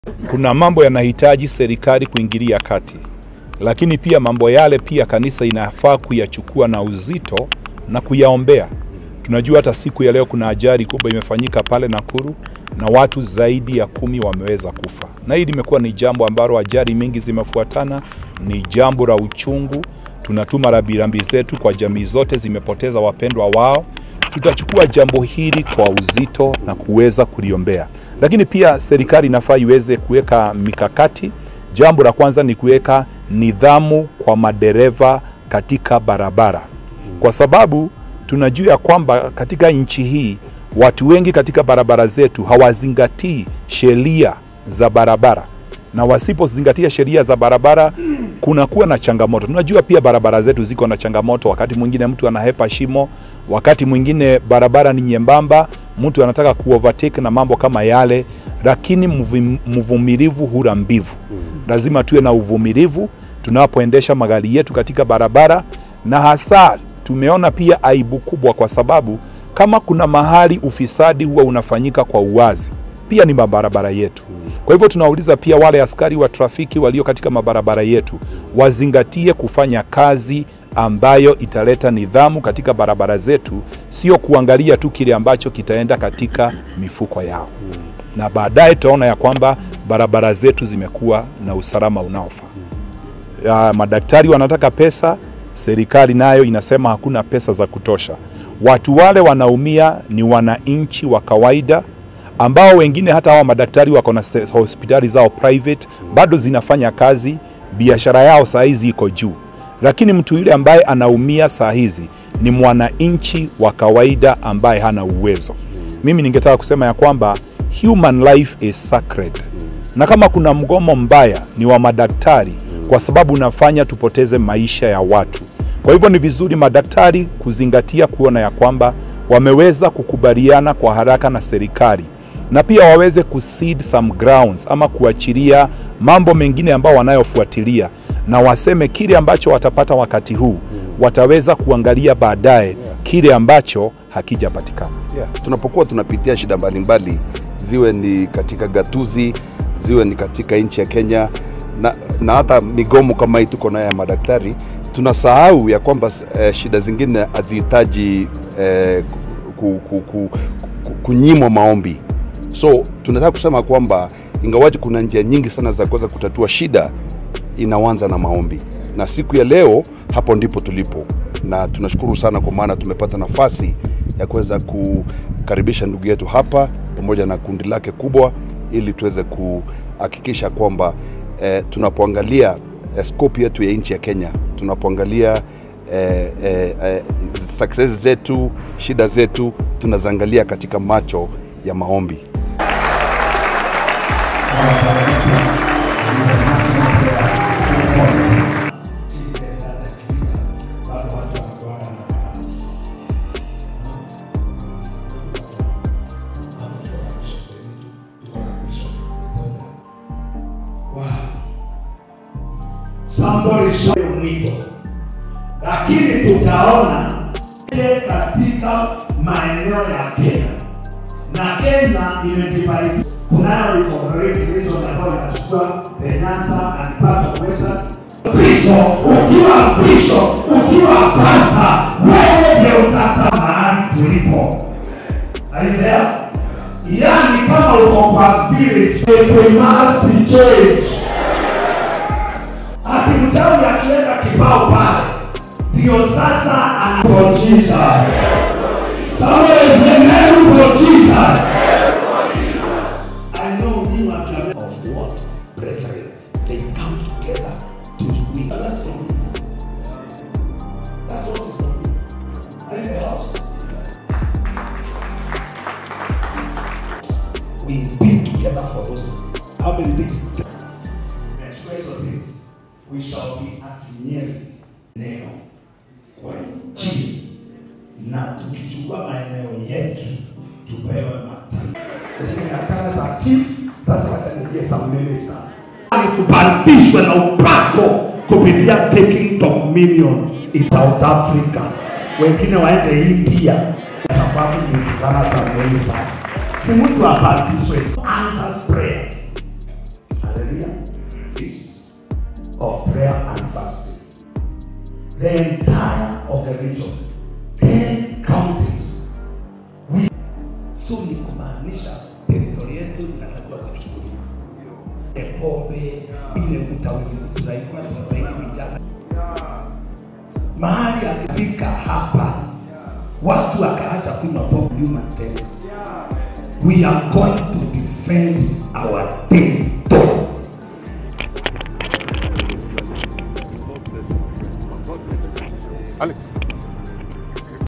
Kuna mambo yanahitaji serikali kuingilia kati, lakini pia mambo yale pia kanisa inafaa kuyachukua na uzito na kuyaombea. Tunajua hata siku ya leo kuna ajali kubwa imefanyika pale Nakuru na watu zaidi ya kumi wameweza kufa, na hili limekuwa ni jambo ambalo ajali mingi zimefuatana, ni jambo la uchungu. Tunatuma rambirambi zetu kwa jamii zote zimepoteza wapendwa wao. Tutachukua jambo hili kwa uzito na kuweza kuliombea, lakini pia serikali inafaa iweze kuweka mikakati. Jambo la kwanza ni kuweka nidhamu kwa madereva katika barabara, kwa sababu tunajua ya kwamba katika nchi hii watu wengi katika barabara zetu hawazingatii sheria za barabara, na wasipozingatia sheria za barabara kunakuwa na changamoto. Tunajua pia barabara zetu ziko na changamoto, wakati mwingine mtu anahepa shimo, wakati mwingine barabara ni nyembamba, mtu anataka kuovertake na mambo kama yale, lakini mvum- mvumilivu hula mbivu. Lazima tuwe na uvumilivu tunapoendesha magari yetu katika barabara, na hasa tumeona pia aibu kubwa, kwa sababu kama kuna mahali ufisadi huwa unafanyika kwa uwazi, pia ni mabarabara yetu. Kwa hivyo tunauliza pia wale askari wa trafiki walio katika mabarabara yetu wazingatie kufanya kazi ambayo italeta nidhamu katika barabara zetu, sio kuangalia tu kile ambacho kitaenda katika mifuko yao, na baadaye tutaona ya kwamba barabara zetu zimekuwa na usalama unaofaa. Ya, madaktari wanataka pesa, serikali nayo inasema hakuna pesa za kutosha. Watu wale wanaumia ni wananchi wa kawaida ambao wengine hata hawa madaktari wako na se- hospitali zao private bado zinafanya kazi, biashara yao saa hizi iko juu, lakini mtu yule ambaye anaumia saa hizi ni mwananchi wa kawaida ambaye hana uwezo. Mimi ningetaka kusema ya kwamba human life is sacred, na kama kuna mgomo mbaya ni wa madaktari, kwa sababu unafanya tupoteze maisha ya watu. Kwa hivyo ni vizuri madaktari kuzingatia kuona ya kwamba wameweza kukubaliana kwa haraka na serikali na pia waweze kucede some grounds ama kuachilia mambo mengine ambao wanayofuatilia, na waseme kile ambacho watapata wakati huu wataweza kuangalia baadaye kile ambacho hakijapatikana. Yes. Tunapokuwa tunapitia shida mbalimbali, ziwe ni katika gatuzi, ziwe ni katika nchi ya Kenya na, na hata migomo kama hii tuko nayo ya madaktari, tunasahau ya kwamba eh, shida zingine hazihitaji eh, ku, ku, ku, ku, kunyimwa maombi. So tunataka kusema kwamba ingawaji kuna njia nyingi sana za kuweza kutatua shida, inaanza na maombi, na siku ya leo hapo ndipo tulipo, na tunashukuru sana kwa maana tumepata nafasi ya kuweza kukaribisha ndugu yetu hapa pamoja na kundi lake kubwa, ili tuweze kuhakikisha kwamba eh, tunapoangalia eh, scope yetu ya nchi ya Kenya, tunapoangalia eh, eh, eh, success zetu, shida zetu, tunaziangalia katika macho ya maombi. Somebody show mwito, lakini tutaona ile katika maeneo ya Kenya na Kenya imejibariki. Kunayo iko great region ambayo inachukua Penyanza and part of Western. Kristo, ukiwa Kristo, ukiwa pasta, wewe ndio utata mahali tulipo. Are you there? Yani kama uko kwa village, we must change akimchawi akiweka kibao pale, ndio sasa ana for Jesus. Somebody say amen for Jesus. I know you are the of what, brethren? They come together to we. That's not That's what is not Are you in the house? We've been together for those how many days? The express of this, we shall be at Nyeri leo kwa nchi na tukichukua maeneo yetu tupewe mataifa. Lakini nataka za chief sasa wataniambia some minister ni kubadilishwa na upako kupitia taking dominion in South Africa, wengine waende India kwa sababu ni kutana za ministers. Si mtu abadilishwe, answers prayers Tanzania is of prayer and fasting. The entire of the region, 10 counties. We, so ni kumaanisha teritori yetu inatakiwa kuchukuliwa. Pombe ile utawili tunaikuwa tunafanya vijana mahali akifika hapa watu wakaacha kunywa pombe nyuma tena. We are going to defend our territory. Alex.